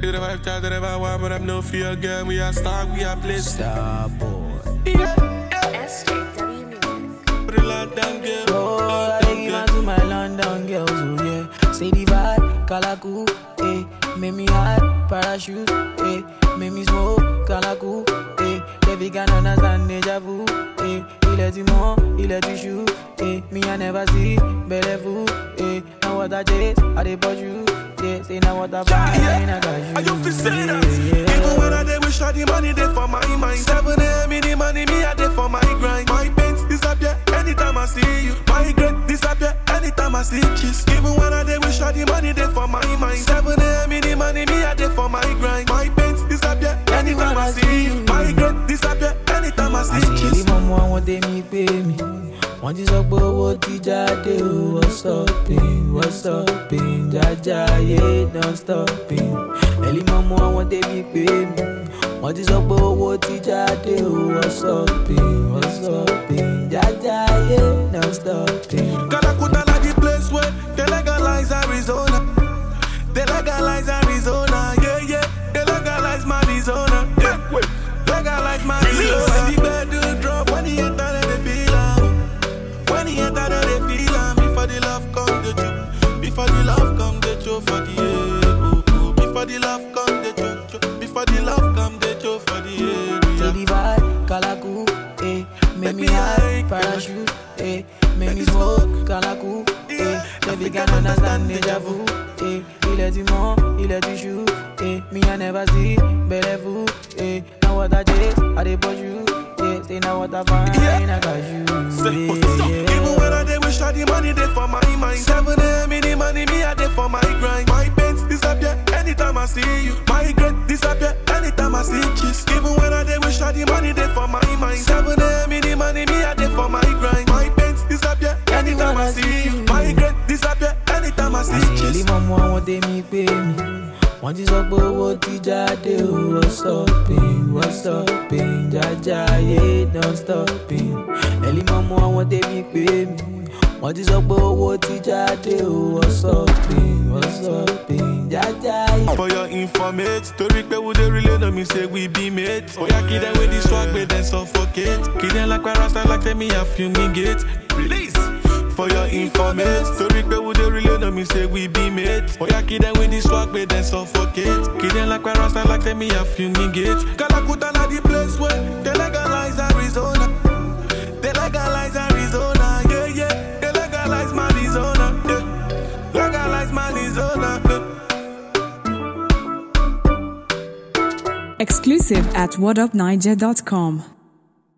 to the vibe, try to the vibe, one, but I'm no fear again. We are star, we are place. Star boy. Yeah, SJW Music. put it loud down, girl. Oh, Loud I down, give girl. out to my London girls, oh yeah. Say the vibe, Kalaku, eh. Make me hot, parachute, eh. Make me smoke, Kalaku, eh. Baby can understand deja vu, eh. Il est du monde, il est du chou, eh. Me I never see, belle vous, eh. Now what I chase, I dey push you, yeah. Say now what I find, I got you, Are you fi say that? yeah, yeah. Even when I dey wish the money dey for my mind. Seven a.m. in the money, me I dey for my grind. My pains disappear anytime I see you. My regret disappear anytime I see kiss. Even when I dey wish the money dey for my mind. Seven a.m. in the money, me I dey for my grind. My pains disappear anytime I see you. My regret disappear anytime I see àṣírí kiss. mọ́mọ́ àwọn tèmi pé mi wọ́n ti sọ pé owó ti jáde o wọ́n stopping wọ́n stopping jájá ayé don stopping ẹ̀lí mọ́mọ́ àwọn tèmi pé mi wọ́n ti sọ pé owó ti jáde o wọ́n stopping wọ́n stopping jájá ayé don stopping. Calacuta like the place where they legalize Arizona. They legalize Arizona, yeah, yeah. They legalize Arizona, yeah. Legalize Arizona. When the bedroom drop, when he enter, then they feel am. When he enter, then they feel am. Before the love come, the choke. Before the love come, the choke for the head. Oh, oh. Before the love come, the choke, choke. Before the love come, the choke for the head. Say Yeah. the vibe, Kalaku, eh. Make me high, parachute, eh. Make me smoke, Kalaku, eh. Baby can understand deja vu, eh. Il est du monde, il est du chou, eh. Me I never see, belle vous, eh. Now what I chase, I dey push you, yeah. Say now what I find, Yeah. I got you, Say, what's this up? yeah, Even when I dey wish the money dey for my mind. Seven a.m. in the money, me I dey for my grind. My pains disappear anytime I see you. My regret disappear anytime I see kiss. Even when I dey wish the money dey for my mind. Seven a.m. in the money, me I dey for my grind. My pains disappear anytime I see you. My regret disappear anytime I see àṣírí kiss. mọ́mọ́ àwọn tèmi pé mi wọ́n ti sọ pé owó ti jáde o wọ́n stopping wọ́n stopping jájá ayé don stopping ẹ̀lí mọ́mọ́ àwọn tèmi pé mi wọ́n ti sọ pé owó ti jáde o wọ́n stopping wọ́n stopping jájá ayé. For your informate, story pe we dey relay no me say we be mates. Oya kid them with the swag, but then suffocate. Kid them like parasta, like tell me I fumigate. Release. For your informate, story pe we dey relay no me say we be mates. Oya kid them with the swag, but then suffocate. Kid them like parasta, like tell me I fumigate. Calacuta na the place where they legalize Arizona. They legalize Arizona, yeah yeah. They legalize Arizona, yeah. Legalize Arizona, yeah. Exclusive at whatupniger.com.